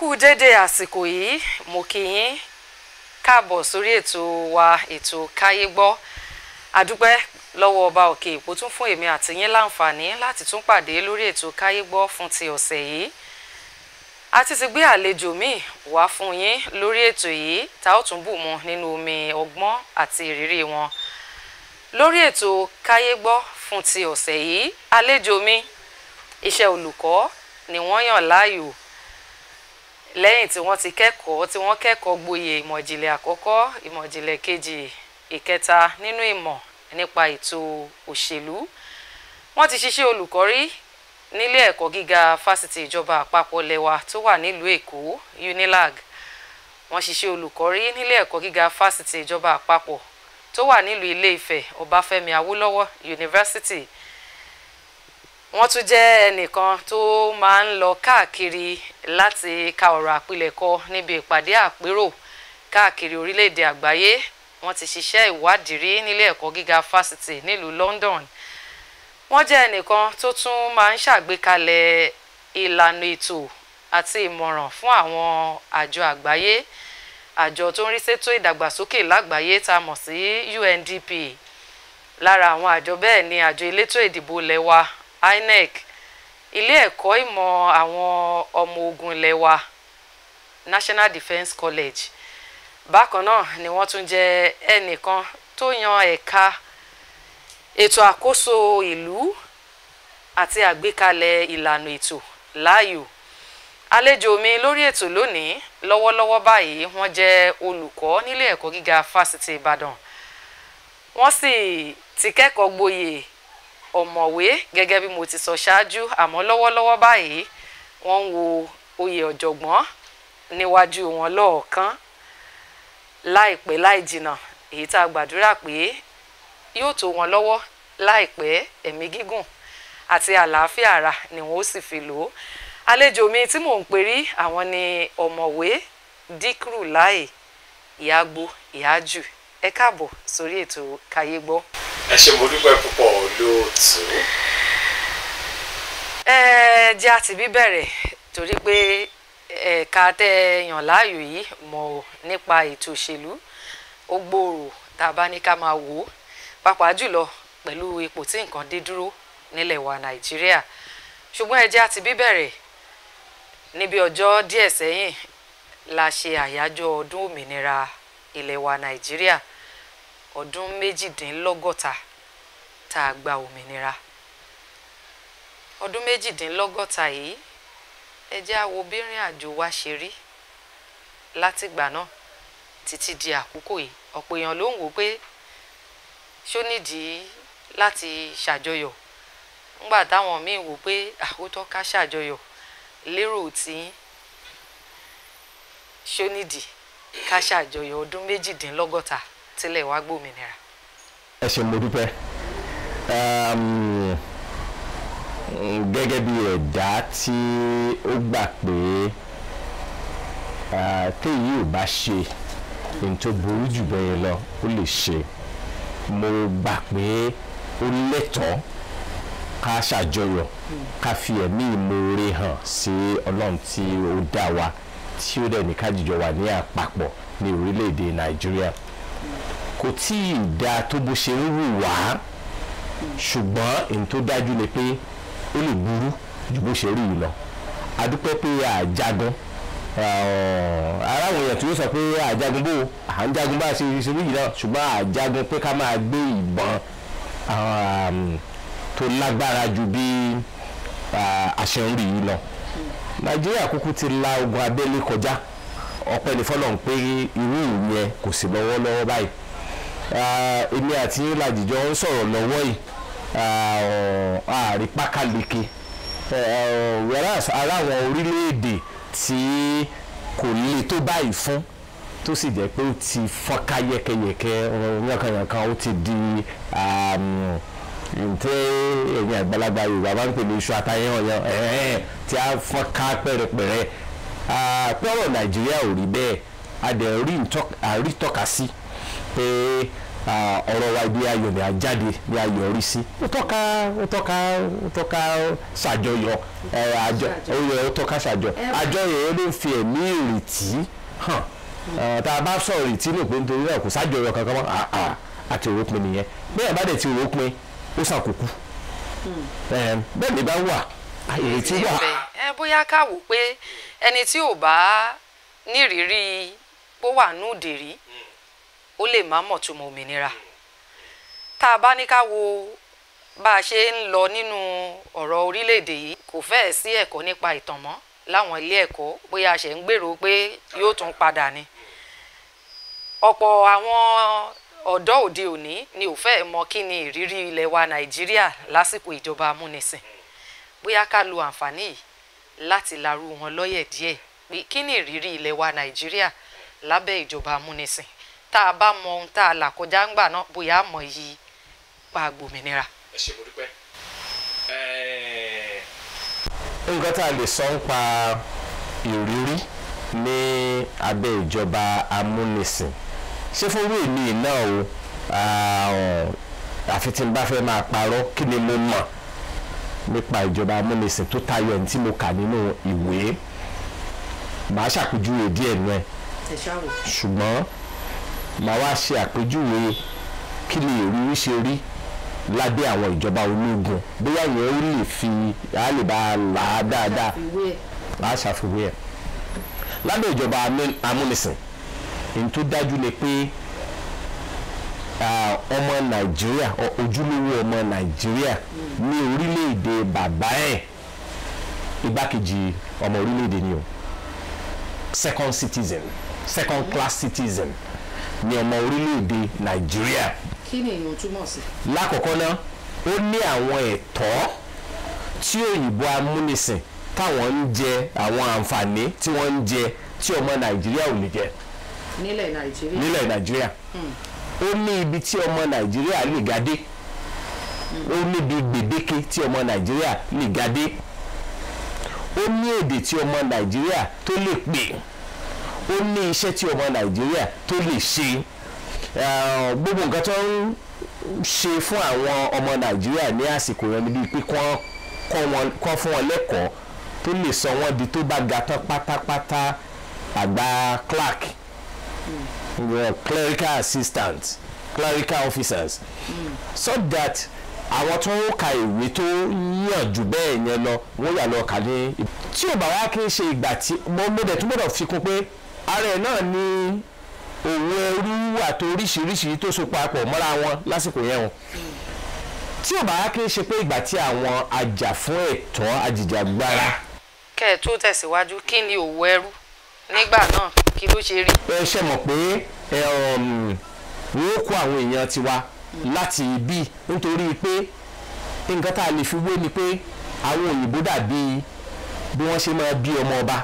kú dédé àsìkò yìí mo kí yín káàbọ̀ sórí ètò wa ètò káyé gbọ́ àdúpẹ́ lọ́wọ́ ọba òkè ìpò tún fún èmi àti yín láǹfààní láti tún pàdé lórí ètò káyé gbọ́ fún ti ọ̀sẹ̀ yìí a ti ti gbé àlejò míì wá fún yín lórí ètò yìí tá ó tún bù mu nínú omi ọgbọ́n àti ìrírí wọn lórí ètò káyé gbọ́ fún ti ọ̀sẹ̀ yìí àlejò mi iṣẹ́ olùkọ́ ni wọ́n yàn láàyò lẹ́yìn tí wọ́n ti kẹ́kọ̀ọ́ tí wọ́n kẹ́kọ̀ọ́ gboyè ìmọ̀ ìjìnlẹ̀ àkọ́kọ́ ìmọ̀ ìjìnlẹ̀ kejì ìkẹta nínú ìmọ̀ nípa ètò òṣèlú wọ́n ti ṣiṣẹ́ olùkọ́ rí nílé ẹ̀kọ́ gíga fásitì ìjọba àpapọ̀ lẹ́wà tó wà nílùú èkó unilag wọ́n ṣiṣẹ́ olùkọ́ rí nílé ẹ̀kọ́ gíga fásitì ìjọba àpapọ̀ tó wà nílùú ilé ifẹ̀ ọbáfẹ́mi awólọ́wọ̀ university wọ́n tún jẹ́ ẹnìkan tó máa ń lọ káàkiri láti ka ọ̀rọ̀ àpilẹ̀kọ níbi ìpàdé àpérò káàkiri orílẹ̀-èdè àgbáyé wọ́n ti ṣiṣẹ́ ìwádìí rí nílé ẹ̀kọ́ gíga fásitì nílùú London wọ́n jẹ́ ẹnìkan tó tún máa ń ṣàgbékalẹ̀ ìlànà ètò àti ìmọ̀ràn fún àwọn àjọ àgbáyé àjọ tó ń rí sétò ìdàgbàsókè lágbàáyé tá a mọ̀ sí UNDP lára àwọn àjọ bẹ́ẹ̀ ni àjọ elétò ìdìbò lẹ́wà INEC ilé ẹ̀kọ́ ìmọ̀ àwọn ọmọ ogun ilẹ̀ wa National Defence College bákan náà ni wọ́n tún jẹ́ ẹnìkan tó yan ẹ̀ka ètò àkóso ìlú àti àgbékalẹ̀ ìlànà ètò láàyò àlejò mi lórí ètò lónìí lọ́wọ́lọ́wọ́ báyìí wọ́n jẹ́ olùkọ́ nílé ẹ̀kọ́ gíga fásitì Ìbàdàn wọ́n sì ti kẹ́kọ̀ọ́ gboyè ọ̀mọ̀wé gẹ́gẹ́ bí mo ti sọ ṣáájú àmọ́ lọ́wọ́lọ́wọ́ báyìí wọ́n ń wo oyè ọ̀jọ̀gbọ́n níwájú wọn lọ́ọ̀kan láìpẹ́ láì jìnnà èyí tá a gbàdúrà pé yóò tó wọn lọ́wọ́ láìpẹ́ ẹ̀mí gígùn àti àlàáfíà ara ni wọn ó sì fi lò ó àlejò mi tí mò ń perí àwọn ni ọ̀mọ̀wé díkùrù láì ìyàgbó ìyájù ẹ káàbọ̀ sórí ètò káyé gbọ́ ẹ ṣe mo dúpẹ́ púpọ̀ olóòtú. ẹ jẹ́ àti bí bẹ̀rẹ̀ torí pé ẹ̀ka tẹ́ ẹ yàn láàyò yìí mọ̀ nípa ètò òṣèlú ó gbòòrò tá a bá ní ká máa wò ó pàápàá jùlọ pẹ̀lú ipò tí nǹkan dé dúró nílẹ̀ wa nàìjíríà ṣùgbọ́n ẹ jẹ́ àti bí bẹ̀rẹ̀ níbi ọjọ́ díẹ̀ sẹ́yìn la ṣe àyájọ́ ọdún òmìnira ilẹ̀ wa nàìjíríà ọdún méjìdínlọ́gọ́ta tá a gba òmìnira ọdún méjìdínlọ́gọ́ta yìí ẹ jẹ́ á wo bí ìrìn àjò wa ṣe rí látìgbà náà títí di àkókò yìí ọ̀pọ̀ èèyàn ló ń wò pé ṣó nídìí láti ṣàjọyọ̀ ńgbà táwọn míín wò pé àkótọ́ ká ṣàjọyọ̀ lérò tí ṣó nídìí ká ṣàjọyọ̀ ọdún méjìdínlọ́gọ́ta tílẹ̀ wá gbòmìnira. ẹ ṣe mo dúpẹ́ gẹ́gẹ́ bí ẹ̀dá tí ó gbà pé téyí ò bá ṣe ní tó burú jù bẹ́ẹ̀ lọ ó lè ṣe mo gbà pé ó lẹ́tọ̀ọ́ ká ṣàjọyọ̀ ká fi ẹ̀mí ìmoore hàn sí ọlọ́run tí ó dá wa tí ó dẹ̀ ní ká jíjọ wà ní àpapọ̀ ní orílẹ̀-èdè nàìjíríà kò tí ì dáa tó bó ṣe ń wù wá ṣùgbọ́n èyí tó dájú ni pé ó lè burú ju bó ṣe rí yìí lọ adúpẹ́ pé àjagun aráwọ̀ èèyàn tí ó sọ pé àjagun bò à ń jagun bá a ṣe ṣe rí yìí náà ṣùgbọ́n àjagun pé ká máa gbé ìbọn tó lágbára ju bí àṣẹ ń rí yìí lọ nàìjíríà kúkú ti la ogun abẹ́lé kọjá ọpẹ́ ní fọlọ́n pé irú ìyẹn kò sí lọ́wọ́lọ́wọ́ báyìí èmi àti yín làjìjọ ń sọ̀rọ̀ lọ́wọ́ yìí ààrí pákáleke whereas ara àwọn orílẹ̀-èdè tí kò le tó báyìí fún tó sì jẹ́ pé ó ti fọ́nká yẹ́kẹ́yẹ́kẹ́ yankanyankan ó ti di ntẹ́ ẹ̀yìn àgbàlagbà yorùbá máa ń pè ní iṣu àtàyẹ̀wò yẹn tí a fọ́nká pẹ̀rẹ̀pẹ̀rẹ̀ pọ́rọ̀ nàìjíríà ò rí bẹ́ẹ̀ a dẹ̀ rí tọ́ka sí pé ah, ọ̀rọ̀ wa ibi ayọ̀ ni a jáde ni a yọrí sí ó tọ́ka ó tọ́ka ó tọ́ka ṣàjọyọ̀ ẹ, àjọ ó yẹ ó tọ́ka ṣàjọ àjọyọ̀ yẹn ló ń fi ẹ̀mí ìrètí hàn Eh, tá a bá sọ ìrètí nù pé nítorí náà kò sájọyọ̀ kankan mọ́ ah, ah, àti òrópin nìyẹn bẹ́ẹ̀ bá dẹ̀ ti òrópin ó ṣàkókò Eh, bẹ́ẹ̀ ni bá wà ìrètí wà. ibẹ̀ ẹ bóyá ká wò pé ẹni tí ò bá nírìírí bó wà núùdè rí ó lè má mọ̀ tó mọ òmìnira tá a bá ní ká wo bá a ṣe ń lọ nínú ọ̀rọ̀ orílẹ̀-èdè yìí kò fẹ́ẹ̀ sí ẹ̀kọ́ nípa ìtàn mọ́ láwọn ilé ẹ̀kọ́ bóyá a ṣe ń gbèrò pé yóò tún padà ni ọ̀pọ̀ àwọn ọ̀dọ́ òde òní ni ò fẹ́ẹ̀ mọ kí ni ìrírí ilẹ̀ wa nàìjíríà lásìkò ìjọba amúnisìn bóyá ká lo àǹfààní yìí láti larú wọn lọ́yẹ̀ díẹ̀ pé kí ni ìrírí ilẹ̀ wa nàìjíríà lábẹ́ ìjọba amúnisìn tá a bá mọ ohun tá a là kọjá ńgbà náà bóyá a mọ iyì pa gbòmìnira. ẹ ṣe mo dúpẹ́. Ẹ, nǹkan tá a lè sọ ń pa ìrírí ní abẹ́ ìjọba amúnisìn ṣé fún irú èmi náà o ah, àfi tí n bá fẹ́ máa parọ́ kí ni mo mọ̀ nípa ìjọba amúnisìn tó tayọ ní tí mo kà nínú ìwé màá ṣàpèjúwe díẹ̀ nù ẹ̀ ẹ ṣáàrò. ṣùgbọ́n màá wá ṣe àpèjúwe kí ni ìrírí ṣe rí lábẹ́ àwọn ìjọba ológun bóyá yẹn ó lè fi á lè bá a là á dáadáa á ṣàfiwé ẹ̀ lábẹ́ ìjọba amú- amúnisìn èyí tó dájú ni pé ah, ọmọ nàìjíríà ọ- ojúlówó ọmọ nàìjíríà ní orílẹ̀-èdè bàbá ẹ̀ igbákejì ọmọ orílẹ̀-èdè ni o second citizen second class citizen ni ọmọ orílẹ̀-èdè nàìjíríà kí ni èèyàn túmọ̀ sí. lákọ̀ọ́kọ́ náà ó ní àwọn ẹ̀tọ́ tí òyìnbó amúnisìn táwọn ń jẹ àwọn àǹfààní tí wọ́n ń jẹ tí ọmọ nàìjíríà ò lè jẹ nílẹ̀ nàìjíríà. nílẹ̀ nàìjíríà ó ní ibi tí ọmọ nàìjíríà lè ga dé ó níbi gbèdéke tí ọmọ nàìjíríà lè ga dé ó ní èdè tí ọmọ nàìjíríà tó lè pè ó ní iṣẹ́ tí ọmọ nàìjíríà tó lè ṣe Eh, gbogbo nǹkan tó ń ṣe fún àwọn ọmọ nàìjíríà ní àsìkò yẹn ni bíi pé kọ́ kọ́ wọn kọ́ fún wọn lẹ́kọ̀ọ́ tó lè sọ wọ́n di tó bá ga tán pátápátá àgbà clerk well, clerical assistants clerical officers so that àwọn tó ń ka ìwé tó yàn jù bẹ́ẹ̀ yẹn lọ wọ́n yà lọ kà ní. tí ò bá wá kí n ṣe ìgbà tí mo mo dẹ̀ tún gbọ́dọ̀ fi kún pé ara ẹ̀ náà ní òun ẹrú àti oríṣiríṣi tó so papọ̀ mọ́ra wọn lásìkò yẹn o tí ò bá wá kí n ṣe pé ìgbà tí àwọn ajàfún ẹ̀tọ́ ajìjàgbara kẹ́ ẹ̀ tó tẹ̀síwájú kí ni òwò ẹrú nígbà náà kí ló ṣe rí. ẹ ṣe mọ̀ pé ẹ, um, wọ́n ó kó àwọn èèyàn tiwa láti ibi nítorí pé nǹkan tá a lè fi wé ni pé àwọn òyìnbó dàbí bí wọ́n ṣe máa bí ọmọ ọba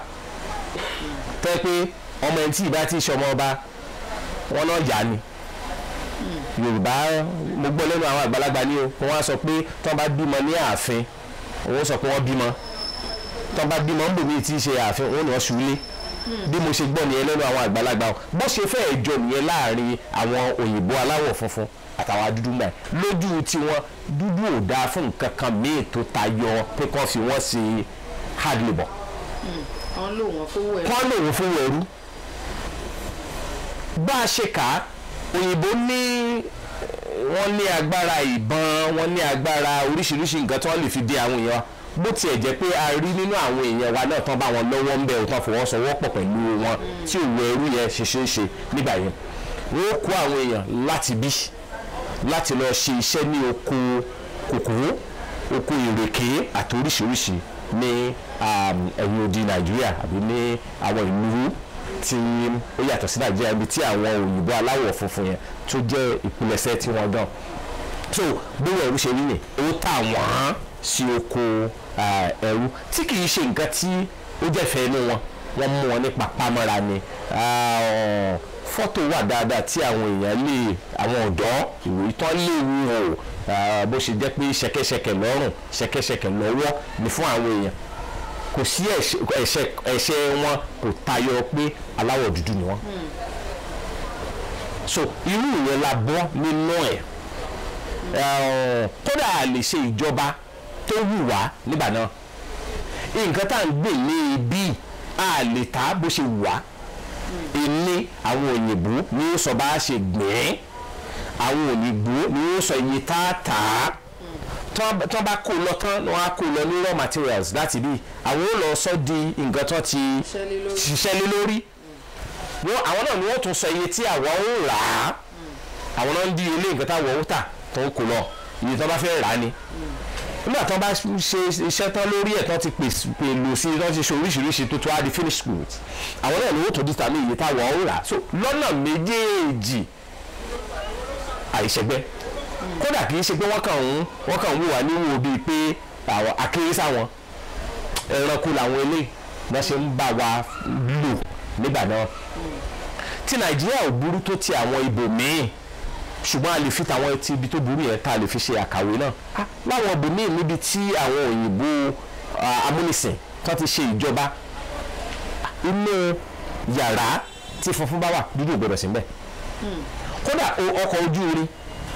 tẹ́ pé ọmọ ẹni tí ìbá ti ṣe ọmọ ọba wọn náà yá ni yorùbá mo gbọ́ lẹ́nu àwọn àgbàlagbà ni o wọ́n á sọ pé tí wọ́n bá bímọ ní ààfin wọ́n sọ pé wọ́n bímọ tí wọ́n bá bímọ ń bò mí tí í ṣe ààfin wọ́n ní wọ́n ṣúlé bí mo ṣe gbọ́ nìyẹn lẹ́nu àwọn àgbàlagbà o bó ṣe fẹ́ẹ̀ jọ nìyẹn láàrin àwọn òyìnbó aláwọ̀ funfun àtàwọn dúdú náà lójú tiwọn dúdú ò dáa fún nǹkan kan míì tó tayọ pé kán fi wọ́n ṣe hard labour wọ́n lò wọ́n fowó ẹrú. kán lòun fún ẹrú bá a ṣe kà á òyìnbó ní wọ́n ní agbára ìbọn wọ́n ní agbára oríṣiríṣi nǹkan tí wọ́n lè fi dé àwọn èèyàn wa bó tiẹ̀ jẹ́ pé a rí nínú àwọn èèyàn wa náà tán bá wọn lọ́wọ́ ń bẹ̀ òtán fọwọ́sowọ́pọ̀ pẹ̀lú wọn tí òwò ẹrú yẹn ṣe ṣe é ṣe nígbà yẹn wọ́n ó kó àwọn èèyàn láti bí láti lọ ṣe iṣẹ́ ní oko kòkòrò oko ìrèké àti oríṣiríṣi ní um, ẹ̀yìn odi nàìjíríà àbí ní àwọn ìlú tí ó yàtọ̀ sí nàìjíríà ibi tí àwọn òyìnbó aláwọ̀ funfun yẹn tó jẹ́ ìpilẹ̀ṣẹ̀ tí wọ́n dán so bówó ẹrú ṣe rí ni ó tà wọ́n sí oko ah, ẹrú tí kì í ṣe nǹkan tí ó jẹ́ fẹ́ inú wọn wọ́n mú wọn ní papámọ́ra ni Ah, fọ́tò wà dáadáa tí àwọn èèyàn lè àwọn ọ̀dọ́ ìwé tán lè wò ah, bó ṣe jẹ́ pé ṣẹ̀kẹ̀ṣẹ̀kẹ̀ lọ́rùn ṣẹ̀kẹ̀ṣẹ̀kẹ̀ lọ́wọ́ ni fún àwọn èèyàn kò sí ẹ̀ṣẹ̀ ẹ̀ṣẹ̀ ẹ̀ṣẹ̀ wọn kò tayọ pé aláwọ̀ dúdú ni wọ́n so irú ìyẹn la bọ́ nínú ẹ̀ Eh, kódà a lè ṣe ìjọba tó wù wá nígbà náà nǹkan tá à ń gbè ní ibi a lè ta bó ṣe wù wá ìní àwọn òyìnbó ni ó sọ bá a ṣe gbìn àwọn òyìnbó ni ó sọ iye tá a tà á tọ́ tọ́ bá kó lọ tán wọ́n á kó lọ ní raw materials láti bí àwọn ó lọ sọ di nǹkan tó ti ṣiṣẹ́ lé lórí wọ́n àwọn náà ni wọ́n tún sọ iye tí àwọn ó rà á àwọn náà ń di ilé nǹkan táwọn ó tà tó ń kó lọ iye tó bá fẹ́ rà á ni nígbà tó bá ṣe iṣẹ́ tán lórí ẹ̀ tán ti pèlò sí i tán ti ṣe oríṣiríṣi tó tó á di finish goods àwọn náà ni wọ́n tó di tàbí iye táwọn ó rà á so lọ́nà méjèèjì àìṣẹ́gbẹ́ kódà kì í ṣe pé wọ́n kàn ń wọ́n kàn ń wò wá níwò bíi pé àwọn akéré sáwọn ẹranko làwọn eléyìí wọ́n ṣe ń bá wa lò nígbà náà tí nàìjíríà ò burú tó ti àwọn ibòmíì ṣùgbọ́n a lè fi tàwọn ti ibi tó burú yẹn tá a lè fi ṣe àkàwé náà Ah, láwọn ibòmíì níbi tí àwọn òyìnbó ah, amúnisìn tó ti ṣe ìjọba inú yàrá tí funfun bá wà dúdú ò gbọdọ̀ sí mbẹ̀ kódà o- ọkọ̀ ojú irin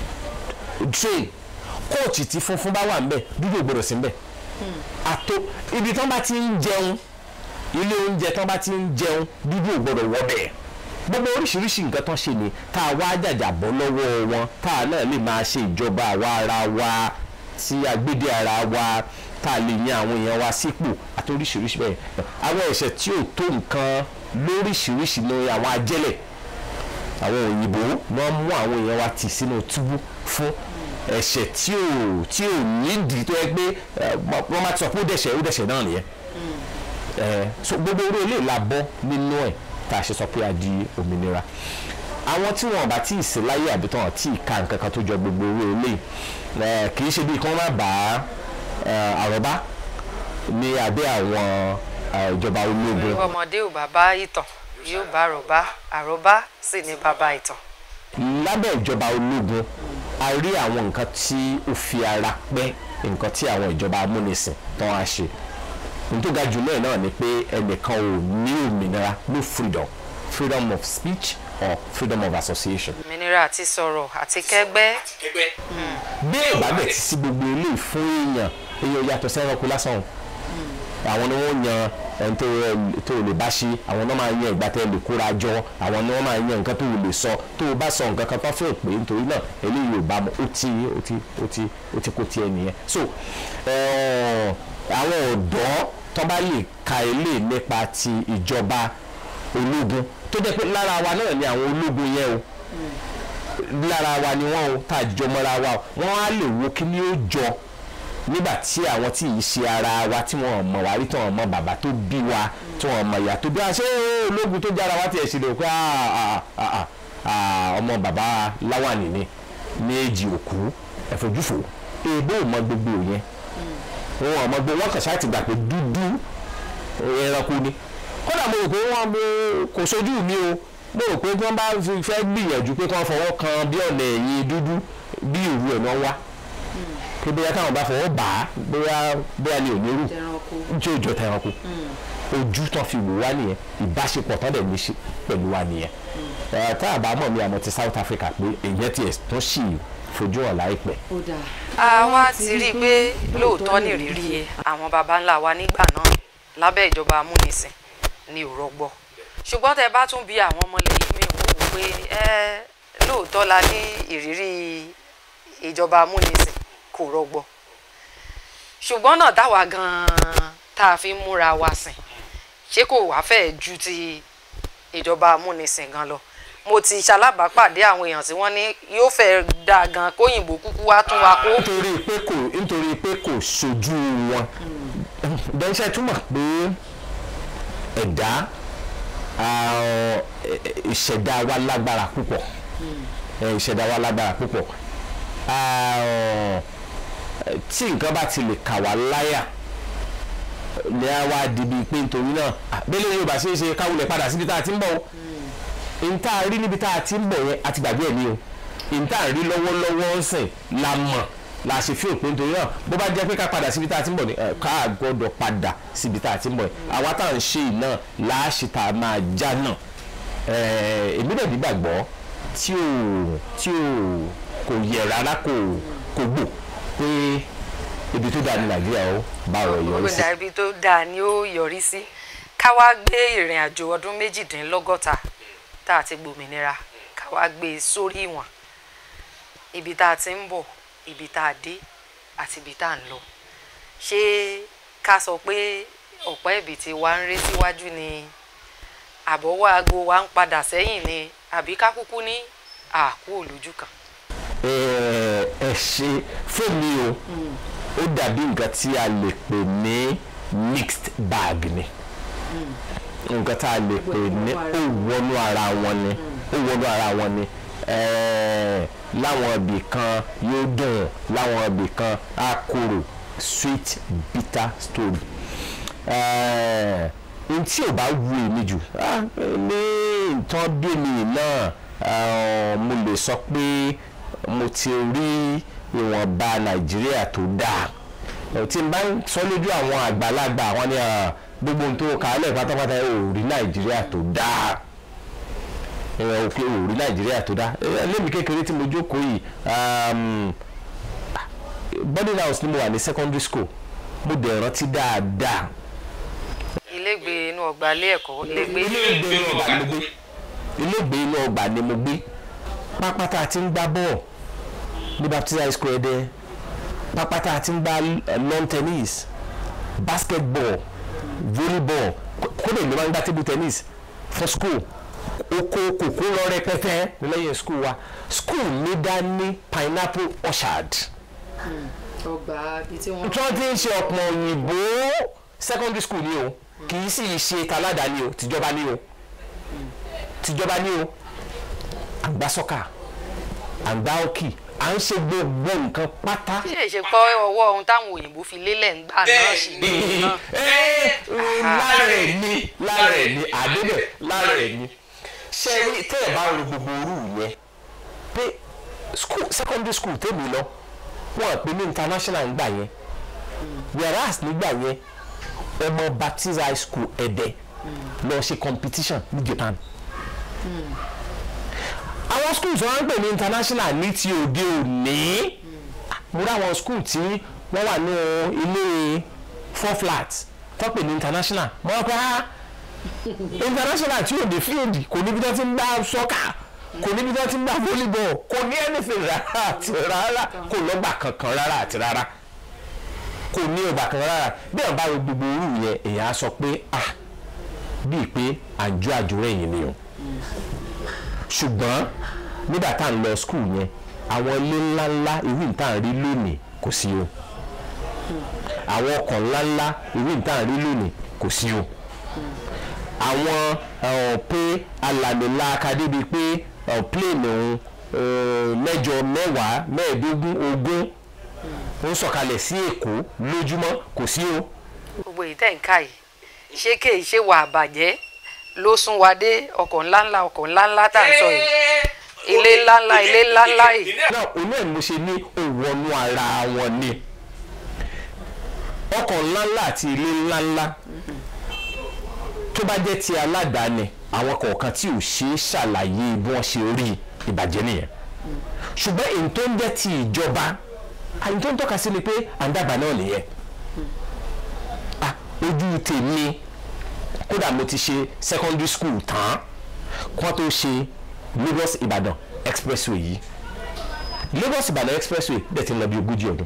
train kóòtù tí funfun bá wà ńbẹ̀ dúdú ò gbọdọ̀ sí ńbẹ̀ àtò ibi tán bá ti ń jẹun ilé oúnjẹ tán bá ti ń jẹun dúdú ò gbọdọ̀ wọ bẹ́ẹ̀ gbogbo oríṣiríṣi nǹkan tán ṣe ni tá a wá jàjà bọ́ lọ́wọ́ wọn tá a náà lè máa ṣe ìjọba àwa ara wa tí agbédè ara wa tá a lè yan àwọn èèyàn wa sípò àti oríṣiríṣi bẹ́ẹ̀ àwọn ẹ̀ṣẹ̀ tí ò tó nǹkan lóríṣiríṣi ni àwọn ajẹ́lẹ̀ àwọn òyìnbó wọ́n mú àwọn èèyàn wa tì sínú túbú fún ẹ̀ṣẹ̀ tí ò tí ò nídìí tó yẹ pé eh, wọ́n máa ti sọ pé ó dẹ̀ṣẹ̀ ó dẹ̀ṣẹ̀ náà nìyẹn Eh, so gbogbo orí ilé la bọ́ nínú ẹ̀ tá a ṣe sọ pé a di òmìnira àwọn tí wọn bá tí ì sí láyé àbí tán tí ì ka nǹkan kan tó jọ gbogbo orí ilé eh, kì í ṣe bí kí wọ́n má bá eh, àrọ́bá ní abẹ́ àwọn eh, ìjọba ológun ọmọdé ò bá bá ìtàn yóò bá àròbá àròbá sì ní bàbá ìtàn. lábẹ́ ìjọba ológun a rí àwọn nǹkan tí ó fi ara pẹ́ nǹkan tí àwọn ìjọba amúnisìn tán á ṣe ohun tó ga jù náà náà ni pé ẹnìkan ò ní òmìnira no freedom freedom of speech or freedom of association. òmìnira àti sọ̀rọ̀ àti kẹ́gbẹ́ kẹgbẹ́ bí ìbádẹ́ ti sí gbogbo ilé fún èèyàn èèyàn yàtọ̀ sí ẹranko lásán o àwọn ni wọ́n yan ẹni tó tó lè bá ṣe àwọn náà máa yan ìgbà tẹ́ lè kóra jọ àwọn ni wọ́n máa yan nǹkan tó lè sọ tó o bá sọ nǹkan kan tó fẹ́ pé nítorí náà eléyìí ò bá mu ó ti ó ti ó ti ó ti kó tiẹ̀ nìyẹn so eh, àwọn ọ̀dọ́ tó bá lè ka ilé nípa ti ìjọba ológun tó jẹ́ pé lára wa náà ni àwọn ológun yẹn o lára wa ni wọ́n o tá a jọ mọ́ra wa o wọ́n á lè wo kí ni ó jọ nígbà tí àwọn tí yìí ṣe ara wa tí wọ́n mọ̀ wá rí tí wọ́n mọ̀ bàbá tó bí wa tí wọ́n mọ̀ ìyá tó bí wa ṣé ológun tó jára wa tiẹ̀ ṣe lè pé ah, ah, ah, ah, ọmọ bàbá láwàní ni méjì òkú ẹ̀fọ́júfò èèbó ò mọ gbogbo yẹn wọn ò mọ gbogbo wọn kàn ṣáà ti gbà pé dúdú ẹranko ni kódà mo rò pé wọn mo- kò sojú mi o mo rò pé tí wọ́n bá fi- fẹ́ gbìyànjú pé kí wọ́n fọwọ́ kan bí ọ̀nà ẹ̀yìn dúdú bí ìrù ẹ̀ náà wá pé bóyá káwọn bá fọwọ́ bà á bóyá bóyá ni ò ní rù tí ó jọ tẹranko ojú tán fi wò wá nìyẹn ìbáṣepọ̀ tán dẹ̀ ní ṣe pẹ̀lú wa nìyẹn ẹ̀ tá a bá mọ̀ mi àmọ́ ti South Africa pé èyàn tiẹ̀ tó sì fojú hàn láìpẹ́ àwa ti rí i pé lóòótọ́ ní ìrírí àwọn baba ńlá wa nígbà náà lábẹ́ ìjọba amúnisìn ní ò rọgbọ ṣùgbọ́n tẹ bá tún bí àwọn ọmọlẹ́yìn mi wò ó pé ẹ lóòótọ́ la ní ìrírí ìjọba amúnisìn kò rọgbọ ṣùgbọ́n náà táwa gan-an tá a fi ń múra wa sìn ṣé kò wá fẹ́ ju ti ìjọba amúnisìn gan lọ mo ti ṣalábàápàdé àwọn èèyàn tí wọ́n ní yóò fẹ́ dáa gan kóyìnbó kúkú wá tún wa kó nítorí pé kò nítorí pé kò sojú wọn dẹ́nṣẹ́ túmọ̀ pé ẹ̀dá ah, ìṣẹ̀dá wa lágbára púpọ̀ Eh, ìṣẹ̀dá wa lágbára púpọ̀ Ah, tí nǹkan bá ti lè kà wá láyà ní a wá di bíi pé nítorí náà ah, bẹ́lẹ̀ yóò bá ṣe é ṣe káwulẹ̀ padà síbi tá a ti ń bọ̀ o nta rí níbi tá a ti ń bọ̀ yẹn àti gbàgbé ẹ̀ ní o nta rí lọ́wọ́lọ́wọ́ ń sìn la mọ̀ la ṣe fi òpin torí náà bó bá jẹ́ pé ká padà síbi tá a ti ń bọ̀ ni ẹ̀, ká gbọ́dọ̀ padà síbi tá a ti ń bọ̀ yẹn àwa tá à ń ṣe yìí náà láàṣì tá a máa já náà Ẹ̀, èmi dẹ̀ nígbàgbọ́ tí ò tí ò kò yẹ rárá kò kò gbò pé ibi tó dáa ní nàìjíríà ó bá ọ̀rọ̀ yọrí sí. gbọ́dọ̀ ibi tó dáa ni ó yọrí sí ká wá gbé ìrìn àjò ọdún méjìdínlọ́gọ́ta tá a ti gbòmìnira ká wá gbé e sórí ìwọ̀n ibi tá a ti ń bọ̀ ibi tá a dé àti ibi tá a ń lọ ṣé ká sọ pé ọ̀pẹ́ ibi tí wa ń ré síwájú ni àbọ̀wọ́ aago wa ń padà sẹ́yìn ni àbí ká kúkú ní àkú òlójú kan. ẹ ẹ ṣe fún mi o ó dàbí nǹkan tí a lè pè ní mixed bag ni nǹkan tá a lè pè ní ó wọnú ara wọn ni ó wọnú ara wọn ni eh, láwọn ibì kan yóò dùn láwọn ibì kan á korò sweet bitter story Eh, n tí ò bá wu èmi jù ah, ní nǹkan bí mi náà ah, mo lè sọ pé mo ti rí ìwọ̀nba nàìjíríà tó dáa ẹ̀ tí n bá ń sọ lójú àwọn àgbàlagbà àwọn ni ah, gbogbo ohun tó kàálẹ̀ pátápátá ò rí nàìjíríà tó dáa ẹ̀ ò pé ò rí nàìjíríà tó dáa ẹ̀ lẹ́mi kékeré tí mo jókòó yìí um, boarding house ni mo wà ní secondary school mo dẹ̀ rántí dáadáa ilégbèé inú ọgbà ilé ẹ̀kọ́ ilégbèé iléègbé inú ọgbà ni mo gbé iléègbé inú ọgbà ni mo gbé pápá tá a ti ń gbá bọ́ọ̀ ní baptist high school ẹ̀dẹ́ pápá tá a ti ń gbá eh, lawn tennis basketball volleyball kó- kódà ìlú máa ń gbá table tennis for school oko kòkó lọ rẹpẹtẹ lẹ́yìn school wa school mi dá ní pineapple orchard ọgbà ibi tí wọ́n. tí wọ́n ti ń ṣe ọ̀pọ̀ òyìnbó secondary school ni o kì í sì ṣe taládàáni o tìjọba ni o tìjọba ni o à ń gbá sọ́kà à ń gbá hockey à ń ṣe gbogbo nǹkan pátá. ṣe ṣe pọ́ ọwọ́ ohun táwọn òyìnbó fi lélẹ̀ ń gbà náà sì ní náà. Ẹ́, lára ẹ̀ ni lára ẹ̀ ni àdébẹ̀ lára ẹ̀ ni ṣe rí tẹ́ ẹ̀ bá ro gbogbo orú yẹn pé school secondary school tèmi lọ wọn pè ní international ń gbà yẹn whereas nígbà yẹn ọmọ baptist high school ẹ̀dẹ̀ lọ ṣe competition ní Japan àwọn schools wọn ń pè ní international ní ti òde òní mo rí àwọn school tí wọ́n wà ní ilé four flat tó pè ní international mo rọ pé ah international tí òde field kò níbi tó ti ń gbá soccer kò níbi tó ti ń gbá volleyball kò ní anything rárá àti rárá kò lọ́gbà kankan rárá àti rárá kò ní ọgbà kankan rárá bí wọn bá wo gbogbo orú yẹn èèyàn á sọ pé ah bíi pé àjọ àjòrò ẹ̀yìn ni o ṣùgbọ́n nígbà tá à ń lọ skul yẹn àwọn ilé ńláńlá irú ìta à ń rí lónìí kò sí o àwọn ọkọ̀ ńláńlá irú ìta à ń rí lónìí kò sí o àwọn ọ̀, pé alàmìlà akadébi pé ọ̀, plane òun ọ̀, mẹ́jọ mẹ́wàá mẹ́ẹ̀ẹ́dógún ogún ó ń sọ̀kalẹ̀ sí èkó lójúmọ́ kò sí o gbogbo èyí tẹ̀ ń ká yìí ṣé kéyìí ṣe wà àbàjẹ́ ló sún wa dé ọkọ̀ ńláńlá ọkọ̀ ńláńlá tá à ń sọ yìí ilé ńláńlá ilé ńláńlá yìí náà òun náà mo ṣe ní òwònú ara wọn ni ọkọ̀ ńláńlá àti ilé ńláńlá tó bá jẹ́ ti aládàáni àwọn kọ̀ọ̀kan tí ò ṣe é ṣàlàyé bí wọ́n ṣe rí ìbàjẹ́ nìyẹn ṣùgbọ́n èyí tó ń jẹ́ ti ìjọba àyè tó ń tọ́ka sí ni pé àǹdàgbà náà nìyẹn Ah, ojú tèmi kódà mo ti ṣe secondary school tán kó tó ṣe Lagos Ìbàdàn expressway yìí Lagos Ìbàdàn expressway dẹ̀ ti ń lọ bí ogójì ọdún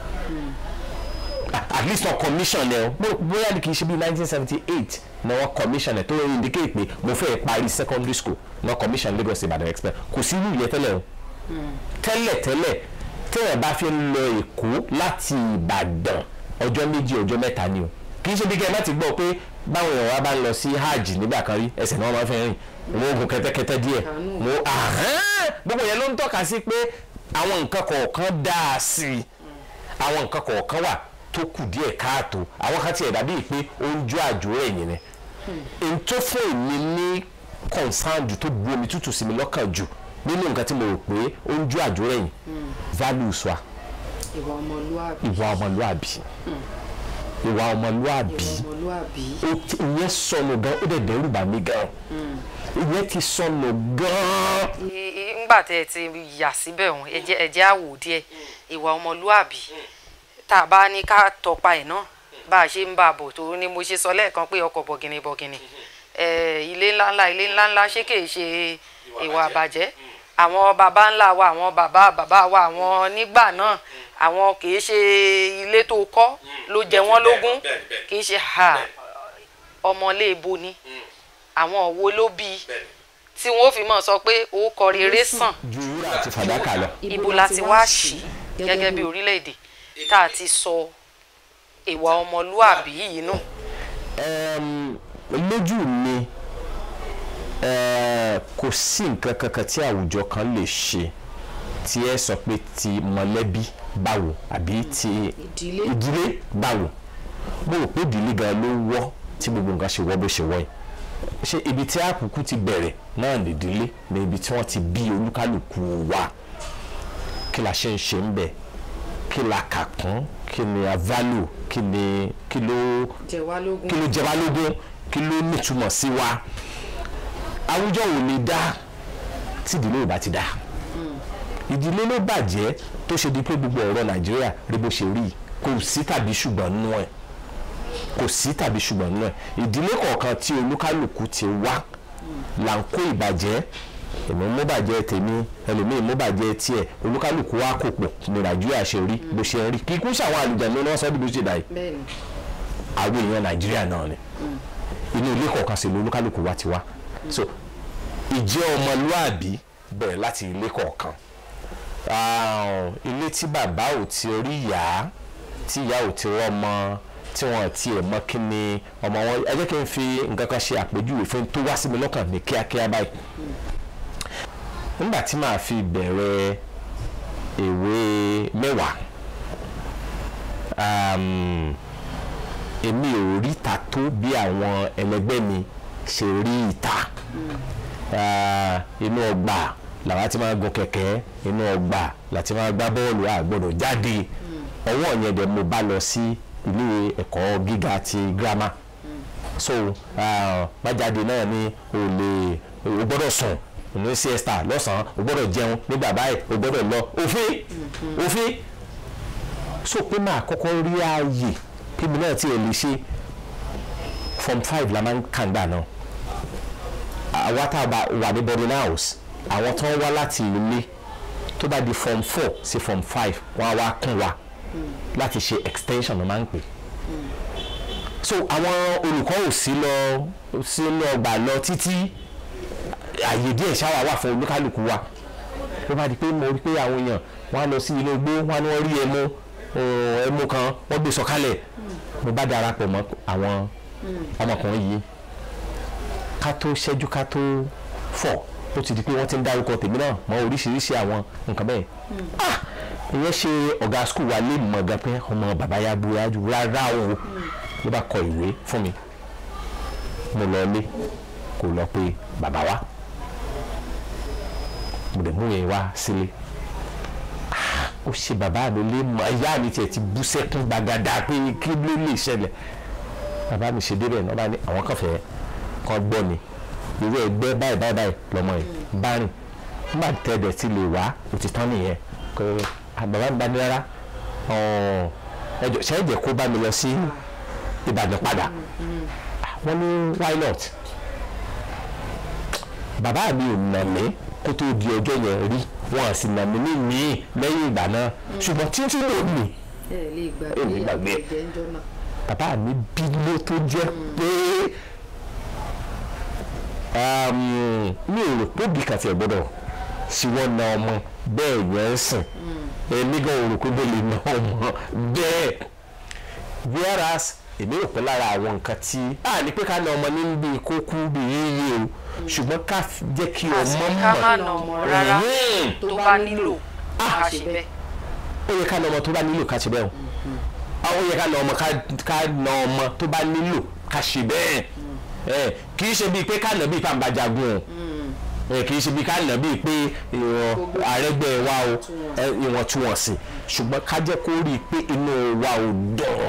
Ah, at least wọn commission ẹ o Bó- bóyá ni kì í ṣe bí nineteen seventy eight na wọn commission ẹ tó ń indicate pé mo fẹ́ parí secondary school na commission Lagos Ìbàdàn express kò sí irú ìyẹn tẹ́lẹ̀ o tẹ́lẹ̀ tẹ́lẹ̀ tẹ́lẹ̀ bá fi ń lọ Èkó láti Ìbàdàn ọjọ́ méjì ọjọ́ mẹ́ta ni o kì í ṣe bí kẹ́ ẹ má ti gbọ́ pé báwọn èèyàn wa bá ń lọ sí hajj nígbà kan rí ẹsẹ̀ náà máa ń fẹ́ rìn wọ́n gun kẹ́tẹ́kẹ́tẹ́ díẹ̀ wọ́n ahán gbogbo yẹn ló ń tọ́ka sí pé àwọn nǹkan kọ̀ọ̀kan dáa sí i àwọn nǹkan kọ̀ọ̀kan wà tó kù díẹ̀ káàtó àwọn kan tiẹ̀ dàbí pé ó ń jó àjò ẹ̀yìn ni n tó fún èmi ní concern jù tó bu omi tútù sí mi lọ́kàn jù nínú nǹkan tí mo rò pé ó ń jó àjò ẹ̀yìn values wa ìwà ọmọlúwàbí ìwà ọmọlúwàbí ìwà ọmọlúàbí ọmọlúàbí ó ti- ìyẹn sọnù gan ó dẹ̀ dẹ́rù bà mí gan ìyẹn ti sọnù gan ńgbà tẹ ẹ ti yà síbẹ̀ òun ẹjẹ́ ẹjẹ́ àwò díẹ̀ ìwà ọmọlúàbí tá a bá ní ká tọpa ẹ̀ náà bá a ṣe ń bá a bọ̀ tó ní mo ṣe sọ lẹ́ẹ̀kan pé ọkọ̀ bọ̀gìnì bọ̀gìnì ẹ̀, ilé ńláńlá ilé ńláńlá ṣé kìí ṣe ìwà àbàjẹ́ àwọn baba ńlá wa àwọn bàbá bàbá wa àwọn nígbà náà àwọn kìí ṣe ilé tó kọ́ ló jẹ wọ́n lógún bẹ́ẹ̀ni, bẹ́ẹ̀ni. kìí ṣe ha ọmọléèbo ni àwọn wo ló bí i tí wọn ó fi mọ̀ sọ pé ó kọ rere sàn ju wúrà àti fàdákà lọ. ibo la ti wá sí gẹ́gẹ́ bí orílẹ̀-èdè tá a ti sọ ìwà ọmọlúàbí yìí nù. Ẹm, lójú mi ẹ, kò sí nǹkan kankan tí àwùjọ kan lè ṣe tí ẹ sọ pé ti mọ̀lẹ́bí báwo àbí ti Ìdílé. ìdílé báwo mo rò pé ìdílé gan ló wọ́ tí gbogbo nǹkan ṣe wọ́ bó ṣe wọ́ yìí ṣé ibi tí àkùkù ti bẹ̀rẹ̀ náà nìdílé ní ibi tí wọ́n ti bí olúkálùkù wa kí la ṣe ń ṣe ń bẹ̀ kí la kà kún kí ni a value kí ni kí ló jẹ wá lógún. kí ló jẹ wá lógún kí ló nítumọ̀ sí wa àwùjọ ò lè dá tí ìdílé ò bá ti dá ìdílé ló bàjẹ́ tó ṣe di pé gbogbo ọ̀rọ̀ nàìjíríà rí bó ṣe rí kò sí tàbí ṣùgbọ́n nínú ẹ̀ kò sí tàbí ṣùgbọ́n nínú ẹ̀ ìdílé kọ̀ọ̀kan tí olúkálùkù ti wá là ń kó ìbàjẹ́ èmi mú bàjẹ́ tèmi ẹlòmíì mú bàjẹ́ tiẹ̀ olúkálùkù wá kò pọ̀ ní nàìjíríà ṣe rí bó ṣe ń rí kíkú ṣàwọn àlùjànnú ni wọ́n sọ bí bó ṣe dà yìí bẹ́ẹ̀ni àwọn èèyàn nàìjíríà náà ni inú ilé kọ̀ọ̀kan sí ló olúkálùkù wá ti wá so ìjẹ́ ọmọlúàbí bẹ̀rẹ̀ láti ilé kọ̀ọ̀kan Ah, ilé tí bàbá ò ti rí ìyá tí ìyá ò ti rọ́mọ tí wọ́n ti ẹ̀ mọ́ kí ni ọmọ wọn ẹ jẹ́ kí n fi nǹkan kan ṣe àpèjúwe fún tó wá sí mi lọ́kàn ní kíákíá báyìí nígbà tí màá fi bẹ̀rẹ̀ ìwé mẹ́wàá um, èmi ò rí ìta tó bí àwọn ẹlẹgbẹ́ mi ṣe rí ìta Ah, inú ọgbà làwa ti máa gun kẹ̀kẹ́ inú ọgbà láti máa gbá bọ́ọ̀lù àgbọ̀dọ̀ jáde ọwọ́ yẹn dẹ̀ mo bá lọ sí ilé ẹ̀kọ́ gíga ti girama so ah, bájáde náà ni o lè o gbọ́dọ̀ sùn ní siesta lọ́sàn-án o gbọ́dọ̀ jẹun nígbà báyìí o gbọ́dọ̀ lọ òfin òfin so pé máa kọ́kọ́ rí ààyè kí mi náà tiẹ̀ lè ṣe form five la máa ń kàǹgbà náà àwa tá a bá wà ní boarding house àwọn tó ń wá láti ilé tó bá di form four sí form five wọ́n á wá kún wa láti ṣe extension ló máa ń pè so àwọn olùkọ́ ò sí lọ sínú ọgbà lọ títí àyè díẹ̀ ṣáwà wà fún olúkálùkù wa ló bá di pé mo rí pé àwọn èèyàn wọ́n á lọ sí ilé igbó wọ́n á ní wọ́n rí ẹmu uh, ẹmu kan wọ́n gbé sọ̀kalẹ̀ mo bá darapọ̀ mọ́ àwọn ọmọkùnrin yìí ká tó ṣẹ́jú ká tó fọ̀ ó ti di pé wọ́n ti ń dárúkọ tèmi náà mọ oríṣiríṣi àwọn nǹkan bẹ́ẹ̀ ah ìyẹn ṣe ọ̀gá skul wa lè mọ̀ gan pé ọmọ bàbá ya búra jù rárá o ló bá kọ ìwé fún mi mo lọ lé kò lọ pé bàbá wa mo dẹ̀ mú yẹn wá sílé Ah, ó ṣe bàbá mi lé mọ ìyá mi tiẹ̀ ti bú sẹ́kún gbàgàdà pé kí ló lè ṣẹlẹ̀ bàbá mi ṣe débẹ̀ náà bá ní àwọn kan fẹ́ kọ́ gbọ́ ni irú ẹgbẹ́ báyìí báyìí báyìí lọ́mọ yìí bá rìn nígbà tẹ́lẹ̀ tí lè wá òtítọ́ nìyẹn kò bàbá mi bá ní rárá ẹjọ ṣe é jẹ́ kó bá mi lọ sí Ìbàdàn padà wọ́n ní why not bàbá mi ò nà mí kó tó di ọjọ́ yẹn rí wọn à sì nà mí ní míì lẹ́yìn ìgbà náà ṣùgbọ́n títí lónìí ẹ lè Ẹ lè gbàgbé. ẹ̀jẹ̀ ń jọ́nà. bàbá mi bínú tó jẹ́ pé um, mi ò rò pé bí kàtí ẹ̀ gbọ́dọ̀ sí wọ́n na ọmọ bẹ́ẹ̀ yẹn ń sìn èmi gan ò rò pé bẹ́ẹ̀ lè na ọmọ bẹ́ẹ̀ whereas èmi rò pé lára àwọn nǹkan tí a ní pé ká na ọmọ ní bí kó kú bí yíyí o ṣùgbọ́n ká f- jẹ́ kí ọmọ àsìkò ká má mọ̀ nà ọmọ rárá Mhm. tó bá nílò á ṣe bẹ́ẹ̀. ó yẹ ká na ọmọ tó bá nílò ká ṣe bẹ́ẹ̀ o ó yẹ ká na ọmọ ká- ká na ọmọ tó bá nílò ká ṣe bẹ́ẹ̀ ẹ kì í ṣe bíi pé ká nà bíi pàǹbà jagun o ẹ kì í ṣe bíi ká nà bíi pé ìwọ̀n àrẹ́gbẹ́ wa o ẹ, ìwọ̀ntúnwọ̀nsì ṣùgbọ́n ká jẹ́ kó rí i pé inú wa ò dùn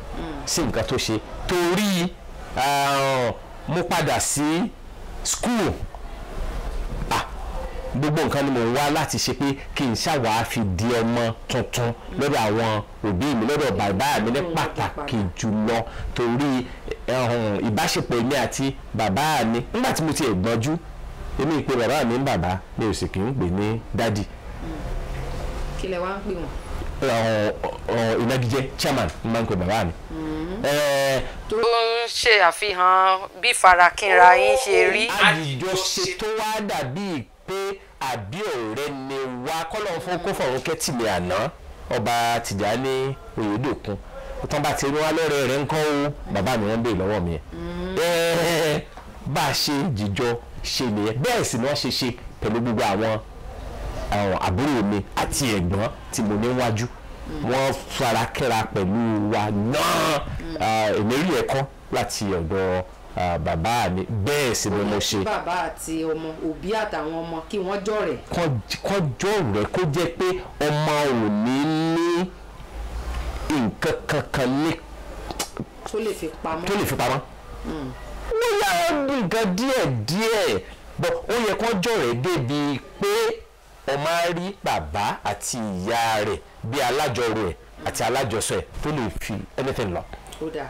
sí nǹkan tó ṣe torí ah, mo padà sí school ah gbogbo nǹkan ni mò ń wá láti ṣe pé kí n ṣàwá fi di ọmọ tuntun lọ́dọ̀ àwọn òbí mi lọ́dọ̀ bàbá mi ní pàtàkì jùlọ torí ẹ̀hún, ìbáṣepọ̀ èmi àti bàbá mi nígbà tí mo ti gbọ́njú èmi pé bàbá mi ń bàbá mi ò sì kì í pè ní dádì kí lẹ wá ń pè wọ́n. ẹ̀hún, ọ̀hún, ìnagijẹ chairman ni máa ń pè bàbá mi. Ẹ̀ẹ́, tó ń ṣe àfihàn bí farakínra yín ṣe rí. àjọṣe tó wá dàbí pé àbí ọ̀rẹ́ ni wá kọ́lọ́ fún kó fọ̀rọ̀ kẹ́tì mi àná ọba Tìjání Oyèdòkun tán bá ti rí wá lọ́rẹ́ rẹ̀ ń kọ́ o bàbá mi wọ́n bèè lọ́wọ́ mi yẹn Ẹ́ẹ́, bá a ṣe jíjọ ṣe nìyẹn bẹ́ẹ̀ sì ni wọ́n ṣe ṣe pẹ̀lú gbogbo àwọn àwọn àbúrò mi àti ẹ̀gbọ́n tí mo níwájú wọ́n fara kẹ́ra pẹ̀lú wa náà Ah, èmi rí ẹ̀kọ́ láti ọ̀dọ̀ ah, bàbá mi bẹ́ẹ̀ sì ni mo ṣe bàbá àti ọmọ òbí àtàwọn ọmọ kí wọ́n jọ̀rẹ̀. kọjọ́ rẹ̀ kó jẹ́ pé ọmọ ò ní ní nǹkan kankan ní tó lè fi pamọ́. tó lè fi pamọ́. bóyá nǹkan díẹ̀ díẹ̀ bọ́ ó yẹ kó jọ̀rẹ̀ débi pé ọmọ á rí bàbá àti ìyá rẹ̀ bí alájọrò ẹ̀ àti alájọsọ ẹ̀ tó lè fi anything lọ. ó dáa.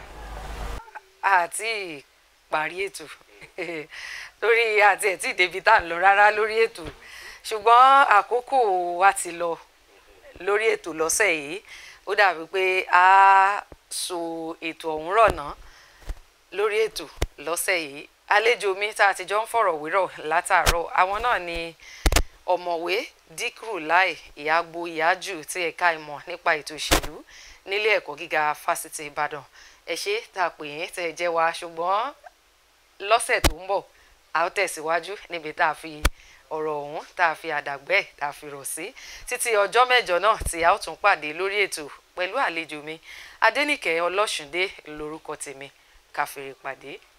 àti parí ètò lórí àti ẹ̀ tí débi tá à ń lọ rárá lórí ètò ṣùgbọ́n àkókò wa ti lọ lórí ètò lọ́sẹ̀ yìí ó dàbí pé a so ètò ọ̀hún rọ̀nà lórí ètò lọ́sẹ̀ yìí àlejò mi tá a ti jọ ń fọ̀rọ̀ wérọ̀ látàárọ̀ àwọn náà ni ọ̀mọ̀wé díkùrù láì ìyàgbó ìyájù tí ẹ̀ka ìmọ̀ nípa ètò òṣèlú nílé ẹ̀kọ́ gíga fásitì ìbàdàn ẹ ṣé tá a pè yín tẹ́ ẹ jẹ́ wa ṣùgbọ́n lọ́sẹ̀ tó ń bọ̀ a ó tẹ̀síwájú níbi tá a fi ọ̀rọ̀ ọ̀hún tá a fi àdàgbẹ́ tá a fi rọ̀ sí títí ọjọ́ mẹ́jọ náà tí a ó tún pàdé lórí ètò pẹ̀lú àlejò mi adẹ́nìkẹ́ ọlọ́ṣùndé lórúkọ tèmi káfíńrè pàdé.